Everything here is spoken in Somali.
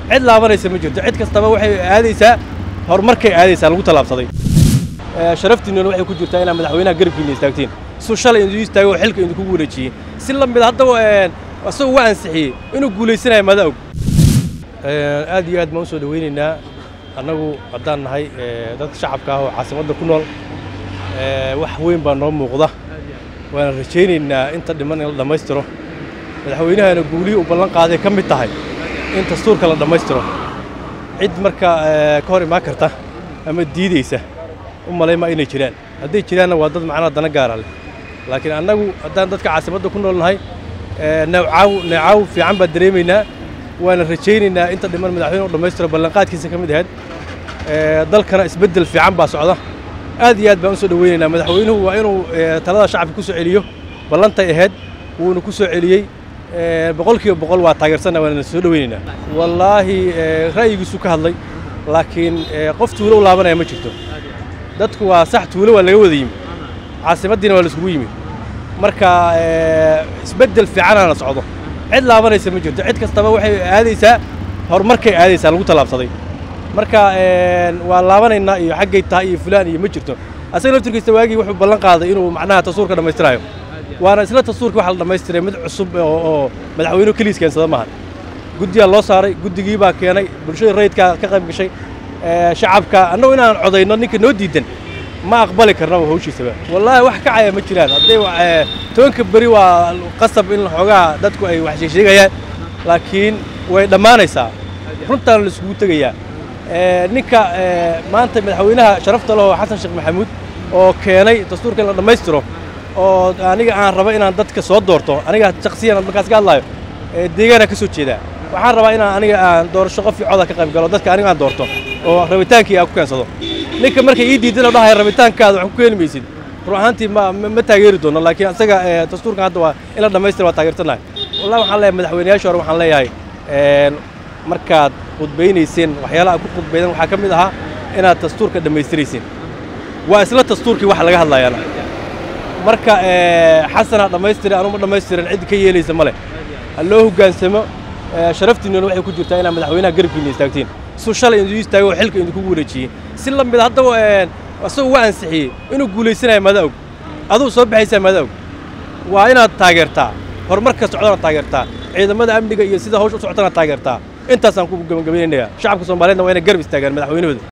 cid laabanaysa ma jirto cid kastaba waxay aadaysaa horumarkay aadaysaa lagu tallaabsaday sharaftiinnuna waxay ku jirtaa inaad madaxweynaha garabkiinna istaagtiin suu shalay idinku istaago oo xilka idinkugu wareejiyey si la mid haddaba asagoo uga ansixiyey inuu guulaysanayo mada og aad iyo aad baan u soo dhowaynaynaa annagu haddaan nahay dadka shacabka ah oo caasimadda ku nool wax weyn baa noo muuqda waana rajaynaynaa inta dhiman in la dhammaystiro madaxweynahana guulihii uu ballan qaaday ka mid tahay in dastuurka la dhammaystiro cid marka ka hor imaan karta ama diidaysa u malay ma inay jiraan hadday jiraanna waa dad macnaha dana gaara leh laakiin annagu haddaan dadka caasimadda ku nool nahay neecaaw neecaaw fiican baan dareemaynaa waana rajaynaynaa inta dhiman madaxweyne u dhammaystiro ballanqaadkiisa ka mid ahayd dalkana isbeddel fiican baa socda aad iyo aad baan u soo dhowaynaynaa madaxweynuhu waa inuu talada shacabka ku soo celiyo ballantay ahayd wuuna ku soo celiyey boqol kiiba boqol waa taageersanna waana soo dhowaynaynaa wallaahi ra'yigiisu ka hadlay laakiin qof tuulo u laabanaya ma jirto dadku waa sax tuulo waa laga wada yimi caasimaddiina waa la isugu yimi marka isbeddel fiicanaana socdo cid laabanaysa ma jirto cid kastaba waxay aadaysaa horumarkay aadaysaa lagu tallaabsaday marka waa laabanaynaa iyo xaggay tahay iyo fulaan iyo ma jirto asaga laftirkiisa waagii wuxuu ballan qaaday inuu macnaha tasuurka dhammaystirayo waana isla tasuurkii waxa la dhammaystiray mid cusub oo madaxweynuhu keliis keensada maaha guddiyaa loo saaray guddigii baa keenay bulshada rayidkaa ka qayb gashay shacabka annagu inaan codayno ninka noo diidan ma aqbali karnaba hawshiisaba wallaahi wax kacaya ma jiraan hadday tobanka beri waa qasab in xoogaa dadku ay wax sheegsheegayaan laakiin way dhammaanaysaa runtaan la isugu tegayaa ninka maanta madaxweynaha sharafta lehoo xasan sheekh maxamuud oo keenay dastuurka in la dhammaystiro oo aniga aan raba inaan dadka soo doorto aniga shaksiyan markaas ka hadlaayo deegaana ka soo jeedaa waxaan rabaa inaan aniga aan doorasho qof coda ka qayb galo dadka aniga aan doorto oo rabitaankii aan ku keensado ninka markay ii diidan oo dhahaya rabitaankaada wax ku keeni maysid run ahaantii ma ma taageeri doono laakiin isaga dastuurkan hadda waa in la dhammaystira waa taageersannahay wallahi waxaan leeyahay madaxweynayaasha hore waxaan leeyahay markaad khudbaynayseen waxyaalaha ku khudbaydan waxaa ka mid ahaa inaad dastuurka dhammaystirayseen waa isla dastuurkii wax laga hadlayaana marka xasanaa dhammaystira anuma dhammaystiran cid ka yeelaysa ma leh ha loo hoggaansamo sharaftiinnuna waxay ku jirtaa inaad madaxweynaha garabkiinna istaagtiin suu shalay idinku istaago oo xilka idinkugu wareejiyey si la mid haddaba asagoo uga ansixiyey inuu guulaysanayo mada og aduu soo baxaysaa mada og waa inaad taageertaa horumarka socdana taageertaa ciidamada amniga iyo sida hawsha u socotana taageertaa intaasaan ku gabagabaynayaa shacabka soomaaliyeedna waa inay garab istaagaan madaxweynahooda